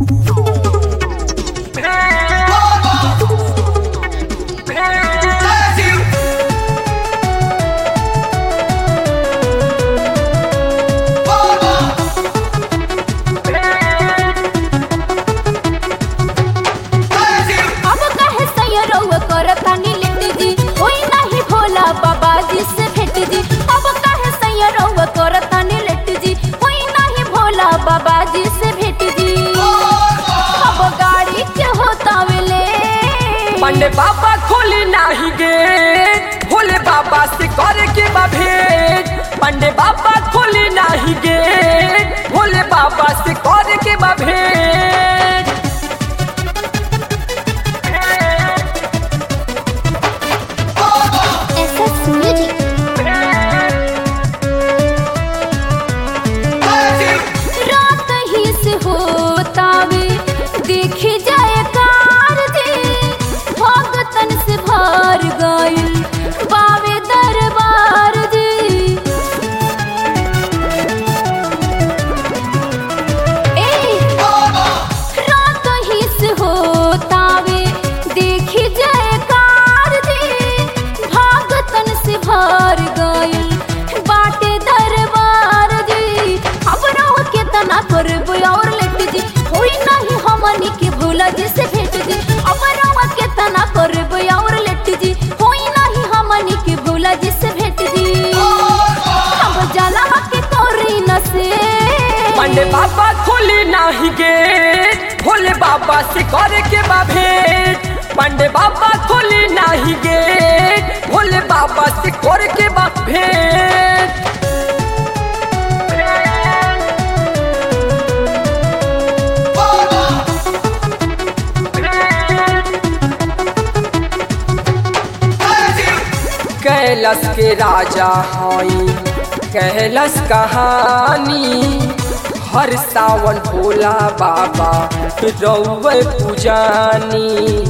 अब कहे सैयरौआ करतानी लेट जी होई नाही भोला बाबा जी से भेट जी अब कहे सैयरौआ करतानी लेट जी होई नाही भोला बाबा जी से भेट जी अब गाड़ी के होता वेले पंडे बाबा खोली नाही गेट भोले बाबा से करे के बा भेंट पंडे बाबा खोली नाही गेट भोले बाबा से करे के बा भेंट एसएस म्यूजिक रात ही से होतावे देखे जाए कार जे भगतन से भर गइल बावे दरबार जे ए रात ही से होतावे देखी जाए कार जे भगतन से भर गइल बाटे दरबार जी अब रहो के तना करब और लेट जी होई नहीं हमनी के भोला जी से भेट जी अब रहो के तना करब और लेट जी होई नहीं हमनी के भोला जी से भेट जी अब जाला के करी न से पंडे बाबा खोली नाही गेट भोले बाबा से करे के बा भेंट पंडे बाबा खोली नाही गेट भोले बाबा से करे के बा भेंट कैलाश के राजा हई कैलाश कहानी हर सावन भोला बाबा रौवे पूजानी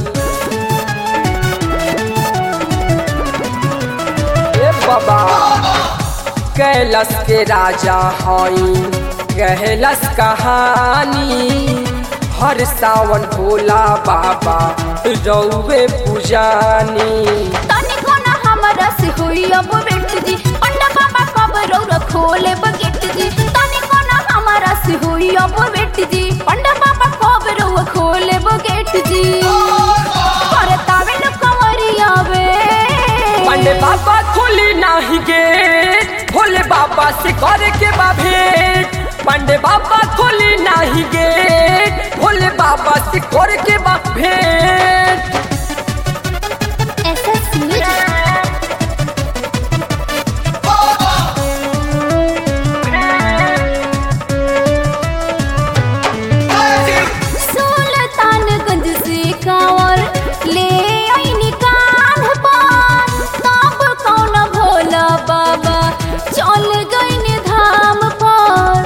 ए बाबा कैलाश के राजा हई कैलाश कहानी हर सावन भोला बाबा रौवे पूजानी तनिको न हमरा से होई अब बेट जी पंडा बाबा कब रौरा खोले बगेट जी तनिको न हमरा से होई अब बेट जी पंडा बाबा कब रौरा खोले बगेट जी अरे तावे न कंवरिया वे पंडे बाबा खोली नाही गेट भोले बाबा से करे के बा भेंट पंडे बाबा खोली नाही गेट भोले बाबा से करे के बा भेंट एसएस म्यूजिक सुल्तानगंज से कांवर ले आईनी कान पान तब कौन भोला बाबा चल गईनी धाम पर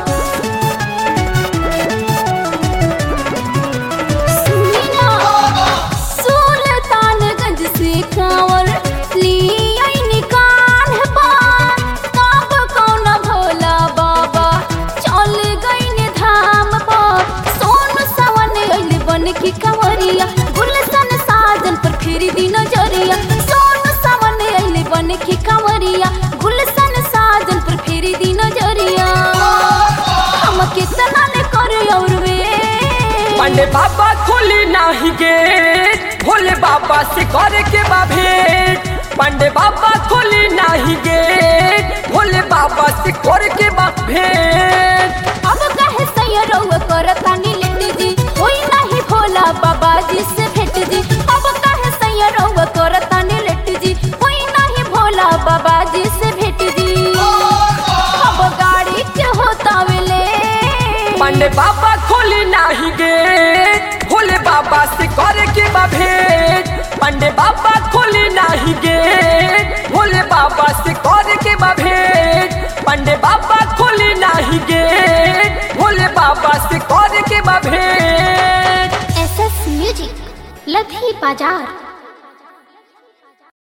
सुनी ना सुल्तानगंज से कांवर ले आईनी कान पान तब कौन भोला बाबा चल गईनी धाम पर सोन सवन अइले बन की कंवरिया गुलशन साजन पर फेरी दी नजरिया सोन सवन अइले बन की कंवरिया गुलशन साजन पर फेरी दी नजरिया हम कितना ले करे और वे पंडे बाबा खोली नाही गेट भोले बाबा से करे के बा भेंट पंडे बाबा खोली नाही गेट भोले बाबा से करे के बा भेंट अब कहे सैयरौआ करतानी लेट जी होई नहीं भोला बाबा जी से भेट जी अब कहे सैयरौआ करतानी लेट जी होई नहीं भोला बाबा जी से भेट जी अब गाड़ी के होता वेले पंडे बाबा खोली नाही गेट भोले बाबा से करे के बा भेंट पंडे बाबा खोली नाही गेट भोले बाबा से करे के बा भेंट पंडे बाबा खोली नाही गेट भोले बाबा से करे के बा भेंट एसएस म्यूजिक लधी बाजार